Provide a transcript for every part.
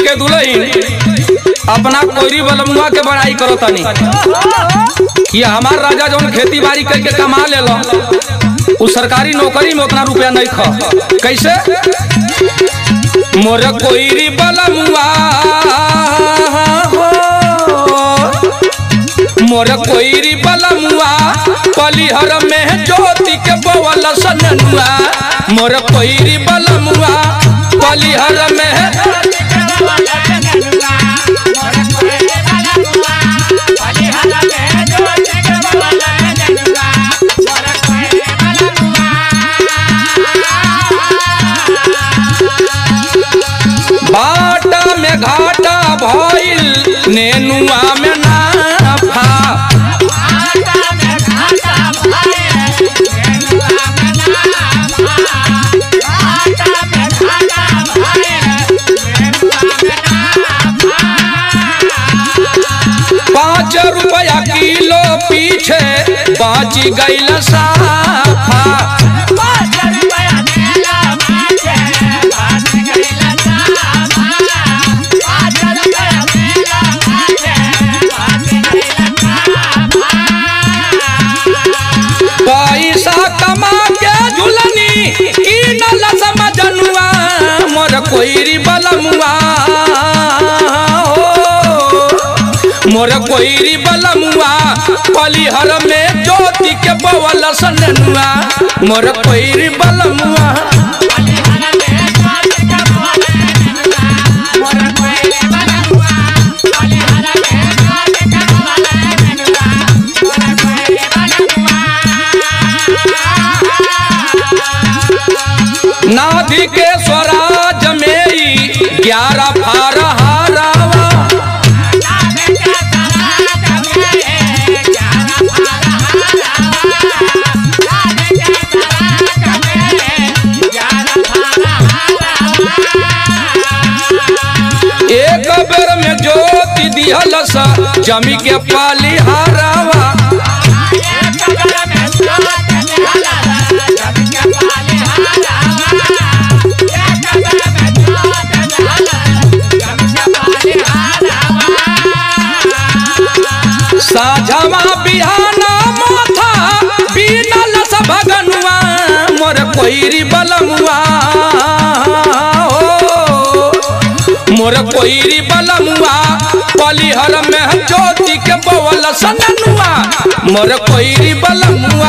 के दुलही अपना कोयरी बलमुआ के बड़ाई करो तनी कि हमार राजा जौन खेती बाड़ी करके कमा लेलो उ सरकारी नौकरी में उतना रुपया नहीं ख कैसे मोर कोयरी बलमुआ हो मोर कोयरी बलमुआ पलिहर में ज्योति के बवल सननुआ मोर कोयरी बलमुआ पलिहर में बाटा में घाटा भइल नेनुआ में नाफा पाँच रुपया किलो पीछे बाच गईल साफा पैसा कमा के झुलनी की नल समझनुआ मोर कोईरी बलमुआ हो मोर कोईरी बलमुआ पलिहर में ज्योति के बवल सननुआ मोर कोईरी बलमुआ नाधि के स्वराज में ही ग्यारह फार हारावा एक बेर में ज्योति दिहल सा जमी के पाली हारावा साझावा बिहाना माथा बीनल स भगनुआ मोर कोईरी बलमुआ हो मोर कोईरी बलमुआ पलिहर में ज्योति के बवल सननुआ मोर कोईरी बलमुआ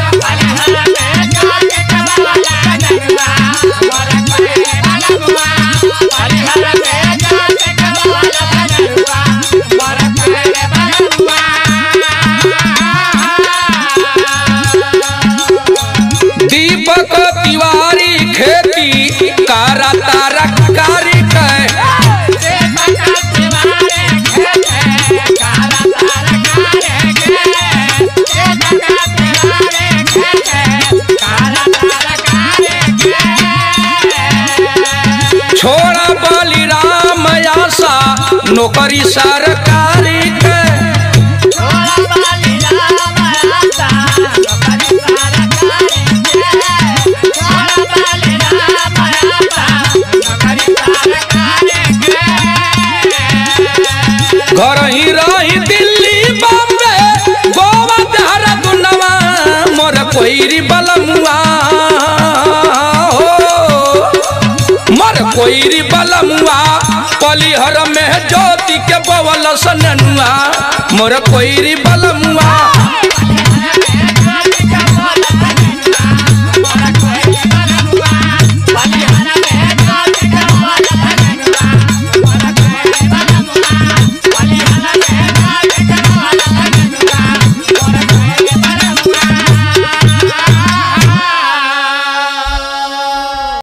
दीपक तिवारी खेती कारा तारा कारी कै छोड़ा बलिराम आशा नौकरी सरकारी कै घर ही रही दिल्ली बॉम्बे गोवा देहरादूनवा मोर कोईरी बलमुआ हो मोर कोईरी बलमुआ पलिहर में ज्योति के बवल सननुआ मोर कोईरी बलमुआ